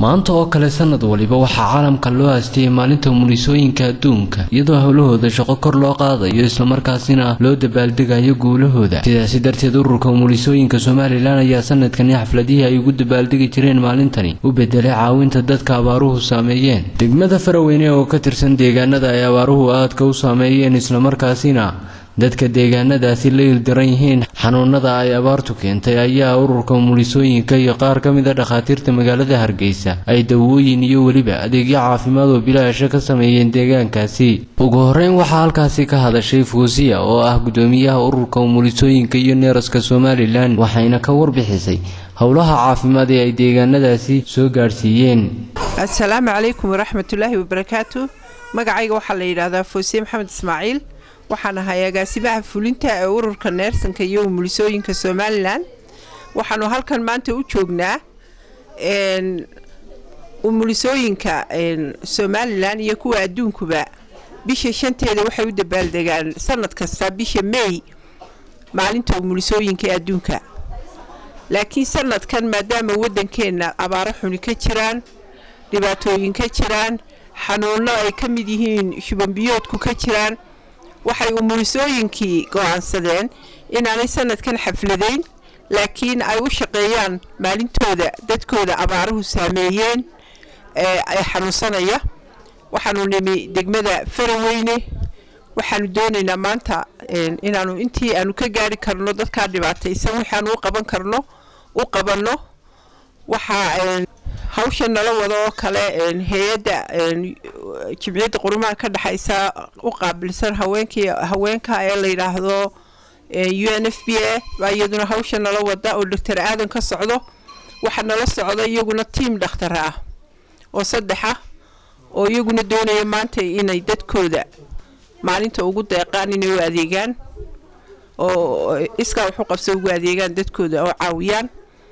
maanta oo kale sanad waliba waxaa caalamka loo aastiyey maalinta umulisooyinka adduunka iyadoo howlahooda shaqo kor loo qaadayo islamarkaasina loo dabaaldegayo guulahooda sidaasi darteed ururka umulisooyinka somalilan ayaa sanadkani xafladihii ay ugu dabaaldegi jireen maalintani u bedelay caawinta dadka abaaruhu saameeyeen degmada faraweyne oo ka tirsan deegaanada ay abaaruhu aadka u saameeyeen islamarkaasina dadka deegaanadaasi la ildaran yihiin xanuunada ay abaartu keentay ayaa ururka umulisooyinka iyo qaar ka mid a dhakhaatiirta magaalada hargeysa ay dawooyin iyo weliba adeegyo caafimaad oo bilaasha ka sameeyeen deegaankaasi ugu horeyn waxaa halkaasi ka hadashay fuusiya oo ah gudoomiyaha ururka umulisooyinka iyo neeraska somalilan waxayna ka warbixisay howlaha caafimaad ee ay deegaanadaasi soo gaadhsiiyeen assalaamu calaykum waraxmatullaahi wabarakaatu magacayga waxaa la yidhaahdaa fuusiye maxamed ismaaciil waxaan ahay agaasimaha fulinta ee ururka neersanka iyo umulisooyinka somalilan waxaanu halkan maanta u joognaa umulisooyinka somalilan iyo kuwa adduunkuba bisha shanteeda waxay u dabaaldegaan sanad kasta bisha may maalinta umulisooyinka ee adduunka laakiin sanadkan maadaama waddankeenna abaaro xuni ka jiraan dhibaatooyin ka jiraan xanuuno ay ka mid yihiin shubanbiyoodku ka jiraan waxay umulisooyinkii go-aansadeen inaanay sanadkan xafladayn laakiin ay u shaqeeyaan maalintooda dadkooda abaaruhu saameeyeen ee xanuunsanaya waxaanu nimi degmada faraweyne waxaanu doonaynaa maanta inaanu intii aanu ka gaari karno dadkaa dhibaataysan waxaanu u qaban karno u qabanno waxaa hawsha nala wada oo kale hay-adda jimciyadda qurumaha ka dhexaysa u qaabilsan haweenkii haweenka ee la yidhaahdo u n f b a baa iyaduna hawsha nala wada oo doctor aadan ka socdo waxaa nala socda iyaguna tiam dhakhtar ah oo saddex ah oo iyaguna doonaya maanta inay dadkooda maalinta ugu deeqaan inay u adeegaan oo iskaa waxu qabsa ugu adeegaan dadkooda oo caawiyaan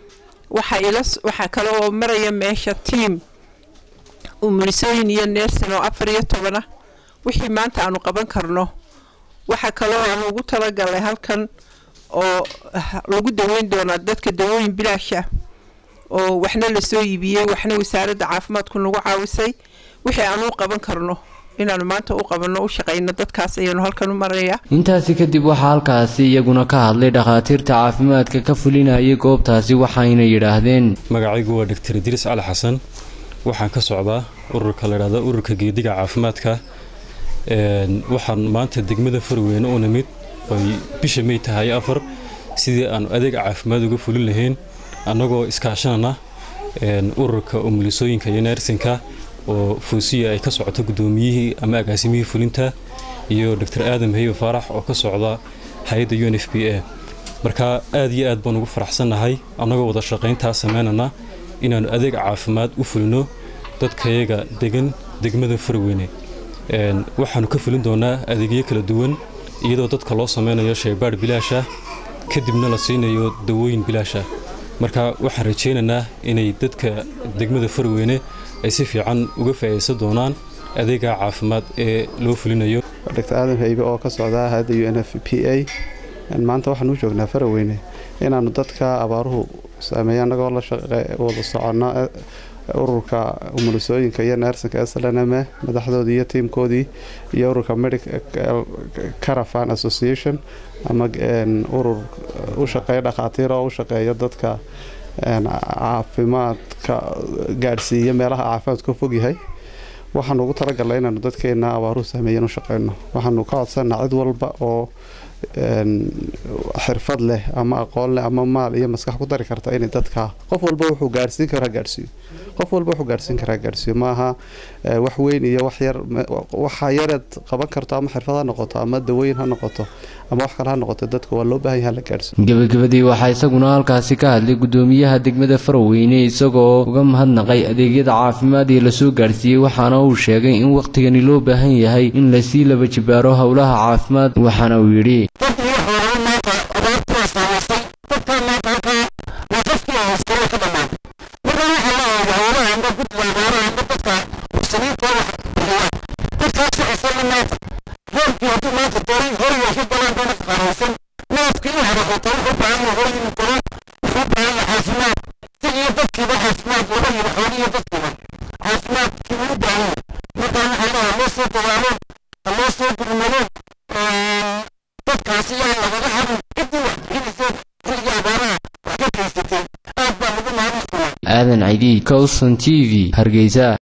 waxaa kale oo maraya meesha tiam umulisooyin iyo neersan oo afar iyo toban ah wixii maanta aanu qaban karno waxaa kaloo aanu ugu talagalnay halkan oo lagu daweyn doonaa dadka dawooyin bilaasha oo waxna lasoo iibiyey waxna wasaaradda caafimaadku nagu caawisay wixii aanu u qaban karno inaanu maanta u qabanno u shaqayno dadkaas ayaanu halkan u maraya intaasi kadib waxaa halkaasi iyaguna ka hadlay dhakhaatiirta caafimaadka ka fulinayay goobtaasi waxayna yidhaahdeen magacaygu waa doctor idriis cali xasan waxaan ka socdaa ururka layidhahda ururka geediga caafimaadka waxaan maanta degmada farweyne u nimid oy bisha may tahay afar sidii aanu adeeg caafimaad uga fulin lahayn annagoo iskaashanana ururka umulisooyinka iyo neersinka oo fuusiya ay ka socoto gudoomiyihii ama agaasimihii fulinta iyo doctor aadam heybe faarax oo ka socda hay-adda u n f b a marka aad iyo aad baan ugu faraxsannahay annagoo wada shaqayntaa samaynana inaannu adeeg caafimaad u fulino dadkayaga degan degmada farweyne waxaannu ka fulin doonaa adeegyo kala duwan iyadoo dadka loo samaynayo shaybaadh bilaasha kadibna la siinayo dawooyin bilaasha marka waxaan rajaynaynaa inay dadka degmada farweyne ay si fiican uga faa'iidaysan doonaan adeega caafimaad ee loo fulinayo doctor aadan haybe oo ka socda hay-adda u n f p a maanta waxaan u joognaa faraweyne inaannu dadka abaaruhu saameeya annagoo la wada soconno ururka umulisooyinka iyo neersanka slnm madaxdoodii iyo tiimkoodii iyo ururka medical carafan association ama urur u shaqeeya dhakhaatiir oo u shaqeeya dadka caafimaadka gaadhsiiya meelaha caafimaadku ka fogyahay waxaanu ugu talagalnay inaanu dadkeena abaaruhu saameeyan u shaqeyno waxaanu ka codsanaa cid walba oo xirfad leh ama aqoon leh ama maal iyo maskax ku dari karta inay dadka qof walba wuxuu gaadhsiin karaa gaadhsiiyo qof walba wuxuu gaadhsiin karaa gaadhsiiyo maaha wax weyn iyo wax yar waxa yareed qaban karto ama xirfad ha noqoto ama dawooyin ha noqoto ama wax kale ha noqoto dadka waa loo baahan yaha la gaadhsiiyo gabagabadii waxaa isaguna halkaasi ka hadlay gudoomiyaha degmada faraweyne isagoo uga mahadnaqay adeegyada caafimaad ee lasoo gaadhsiiyey waxaana uu sheegay in wakhtigani loo baahan yahay in lasii laba jibaaro howlaha caafimaad waxaana uu yidhi caafimaad si iyo dadkiiba caafimaad laba yidhi xooliyo dadkiiba loo soo dagaaleen ha loo soo gurmadeen dadkaasi yaa lagaga harin ciddii wax bixinayseen xilligii abaaraha wax ka geysatay aad baa lagu mahadnaqaa aadan caydiid cowson t v hargeysa